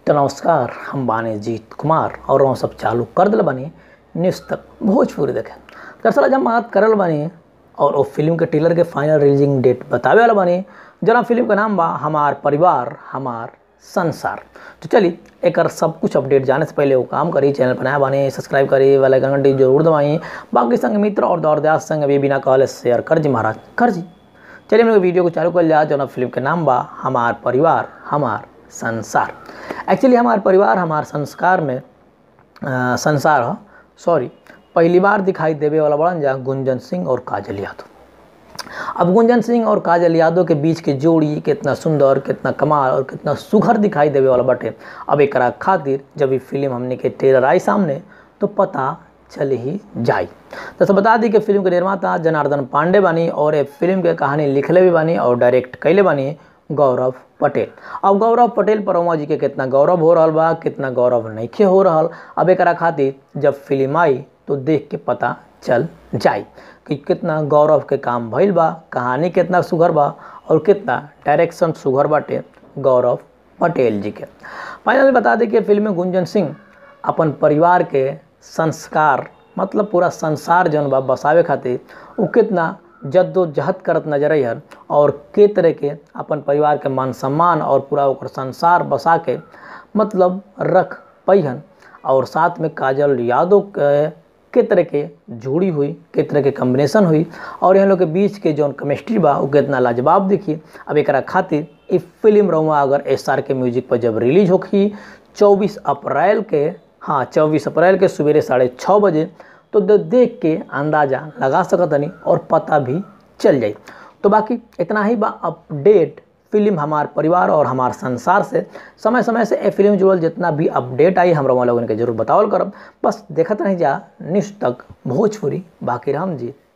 तो नमस्कार हम बानी जीत कुमार और हम सब चालू कर दिल बानी न्यूज़ तक भोजपुरी देखे दरअसल आज हम बात करल बानी और वो फिल्म के ट्रेलर के फाइनल रिलीजिंग डेट बतावे वाला बानी जना फिल्म का नाम बा हमार परिवार हमार संसार तो चलिए एक सब कुछ अपडेट जाने से पहले वो काम करी चैनल बनाया बानी सब्सक्राइब करी वाला घंटी जरूर दबाई बाकी संग मित्र और दौर दयास संग अभी बिना कहले शेयर कर जी महाराज कर जी चलिए हम लोग वीडियो को चालू कर लिया जो फिल्म के नाम बा हमार परिवार हमार संसार एक्चुअली हमार परिवार हमार संस्कार में आ, संसार ह सॉरी पहली बार दिखाई देवे वाला बड़न जा गुंजन सिंह और काजल यादव अब गुंजन सिंह और काजल यादव के बीच के जोड़ी कितना सुंदर कितना कमाल और कितना सुघर दिखाई देवे वाला बटे अब एक खातिर जब ये फिल्म हमने के ट्रेलर आई सामने तो पता चल ही जाई तो सब बता दी कि फिल्म के निर्माता जनार्दन पांडे बानी और ये फिल्म के कहानी लिखले भी बानी और डायरेक्ट कैले बानी गौरव पटेल अब गौरव पटेल पर उमा जी के कितना गौरव हो रहा बा कितना गौरव नहीं हो रहा अब एक खातिर जब फिल्म आई तो देख के पता चल जाई कि कितना गौरव के काम भइल बा कहानी कितना सुघर बा और कितना डायरेक्शन सुघर बाटे गौरव पटेल जी के फाइनली बता दें कि फिल्म में गुंजन सिंह अपन परिवार के संस्कार मतलब पूरा संसार जौन बा बसावे खातिर वो कितना जद्दोजहद करत नजर अइहन और के तरह के अपन परिवार के मान सम्मान और पूरा ओकर संसार बसा के मतलब रख पैहन और साथ में काजल यादव के के तरह के जोड़ी हुई के तरह के कम्बिनेशन हुई और यहाँ लोग के बीच के जौन केमिस्ट्री बा वो कितना लाजवाब दिखी अब एक खातिर ई फिल्म रहुआ अगर एस आर के म्यूजिक पर जब रिलीज होगी चौबीस अप्रैल के हाँ चौबीस अप्रैल के सवेरे साढ़े छः बजे तो देख के अंदाज़ा लगा सकतनी और पता भी चल जाई तो बाकी इतना ही बा अपडेट फिल्म हमार परिवार और हमार संसार से समय समय से ए फिल्म जुड़ल जितना भी अपडेट आई हम लोगन के जरूर बतावल करब बस देखत नहीं जा निष्ठ तक भोजपुरी बाकी राम जी